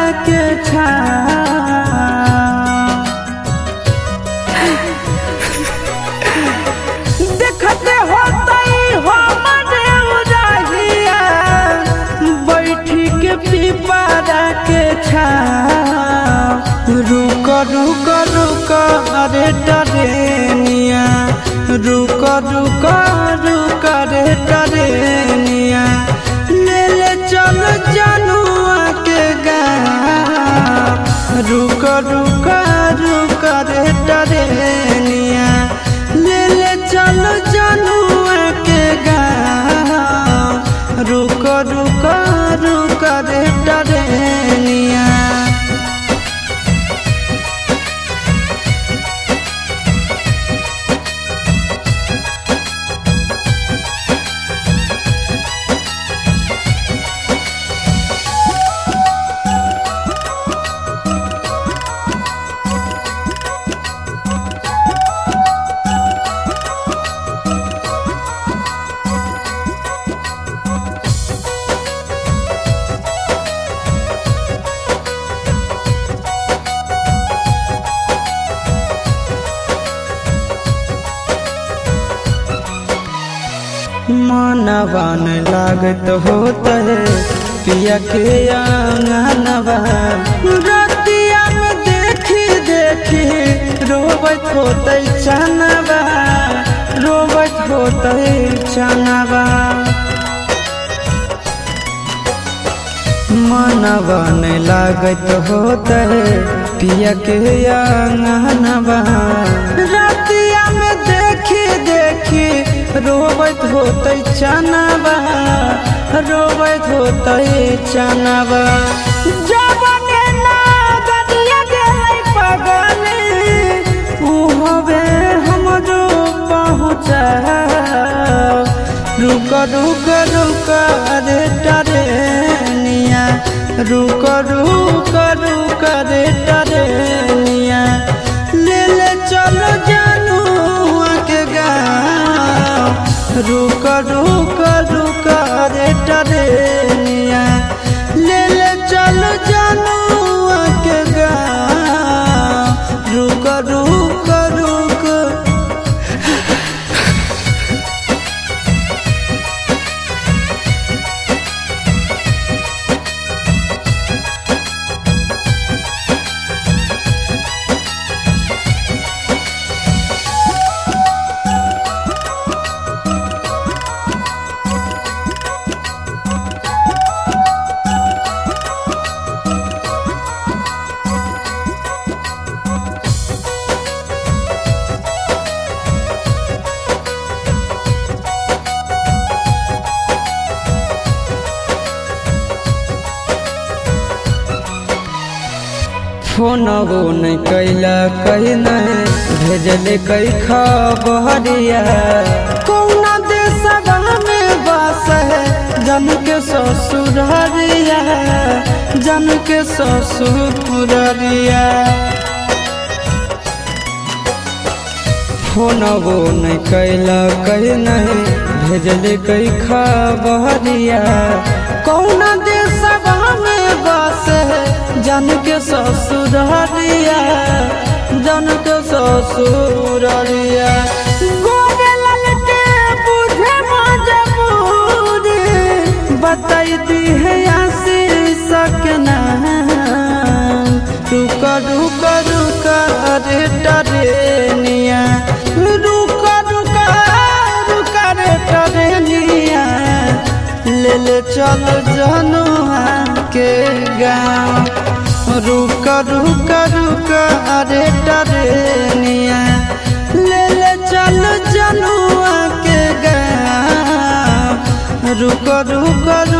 के छाव देखते होतई हमरे उजाहिया बैठी के पीपारा के छाव रुक रुक रुक अरे टरेनिया रुक रुक रुक रे टरेनिया ले ले चल जनुआ के गाँव रुक रुक रुक रे टरेनिया ले ले चल जनुआ के गाँव रुक रुक रुक रे टरेनिया मनवन लागत होत है पिया के आंगनवा रतिया में देखी देखी रोबत होत चनवा रोबत होत चनवा मनवन लागत होत है पिया के आंगनवा रतिया में देखी देखी रोबत होत चनवा रोबत होत चनवा जबने ना गदिया गेलै पगले उ हवे हमरो पहुँचा रुक रुक रुक रे टरेनिया रुक रुक रुक रे टरेनिया ले ले चलो जानू के गाँव रुक रुक रुक रे टरेनिया ले ले चलो जानू के गाँव रुक रुक रुक फोनबो नहीं कैला कही नहीं भेजले कई खबरिया कौना देशवा में बस है जन के ससुररिया जन के ससुररिया फोनबो नहीं कैला कही नहीं भेजले कई खबरिया कौना देशवा में बस है जन के ससुररिया जन के ससुररिया गोरे ललटे बुझे मजबूरी बताई दी है आशीष के नाम रुक रुक रुक रे टरेनिया रुक रुक रुक रे टरेनिया ले ले चल जनुआ के गाँव रुक रुक रुक अरे टरेनिया ले ले चल जनुआ के गाँव रुक रुक रुक